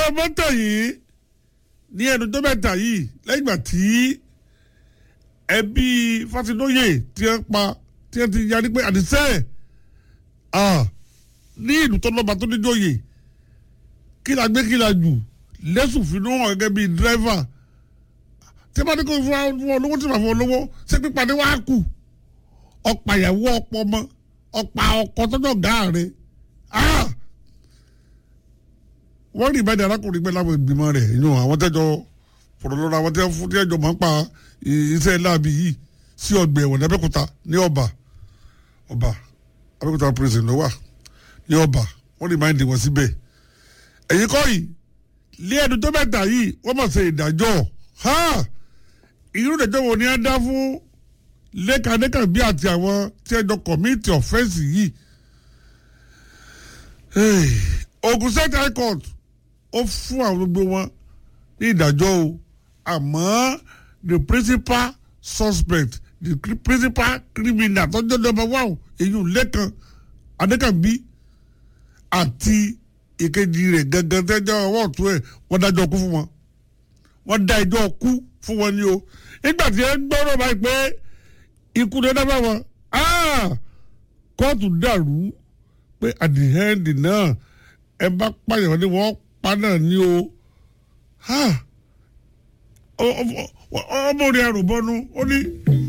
ọmọ tàn yìí ní ẹnu tó mẹ́ta yìí lẹ́yìn ìgbà tí ẹbí Fásinóyè tí wọ́n pa tí wọ́n ti yarí pé àdìsẹ́ ní ìlú tó lọ́ba tó níjòyè kí la gbé kí la jù lẹ́sùn fínú hàn gẹ́gẹ́ bíi dírẹ́fà tí wọ́n bá ní kó fún ọ lówó tí wọ́n fún ọ lówó ṣé pípadé wá kù ọ̀pá ìyàwó ọ̀pọ̀ ọmọ ọ̀pá ọkọ̀ tọ́jọ́ gáà rẹ̀ wọ́n rí ìbàdàn arákùnrin gbé láwọn ìgbìmọ̀ rẹ̀ inú àwọn tẹ́jọ́ fọ̀rọ̀ lọ́ra àwọn tẹ́jọ́ máa ń pa iṣẹ́ láàbì yìí sí ọgbà ẹ̀wọ̀n ní Abẹ́òkúta ní ọba ọba Abẹ́òkúta prison ló wà ní ọba wọ́n rí máa ń dì wọ́n síbẹ̀ ẹ̀yin kọ́ yìí lé ẹnu tó mẹ́ta yìí wọ́n mọ̀ ṣe ìdájọ́ irú ìdájọ́ wo ni a dá fún lẹ́kàlẹ́kà bí àti àwọn tí ẹjọ́ kọ̀míìtì ọ̀fẹ́ǹsì yìí Ogun State High Court ó fún àwọn gbogbo wọn ní ìdájọ́ o àmọ́ the principal suspect the principal criminal tọ́jọ́ number one èyí ò lẹ́kan adékànbí àti ìkejì rẹ̀ gangan tẹ́jọ́ ọwọ́ ọ̀tún ẹ̀ wọ́n dájọ́ kú fún wọn wọ́n dá ẹjọ́ kú fún wọn ni o nígbà tí ẹ gbọ́rọ̀ báyìí pé ikú ló dábàá wọn kóòtù dàrú pé at the end náà ẹ bá pààyàn ni wọ́n pa náà ní o ọmọ rẹ̀ àròbọ́nu ó ní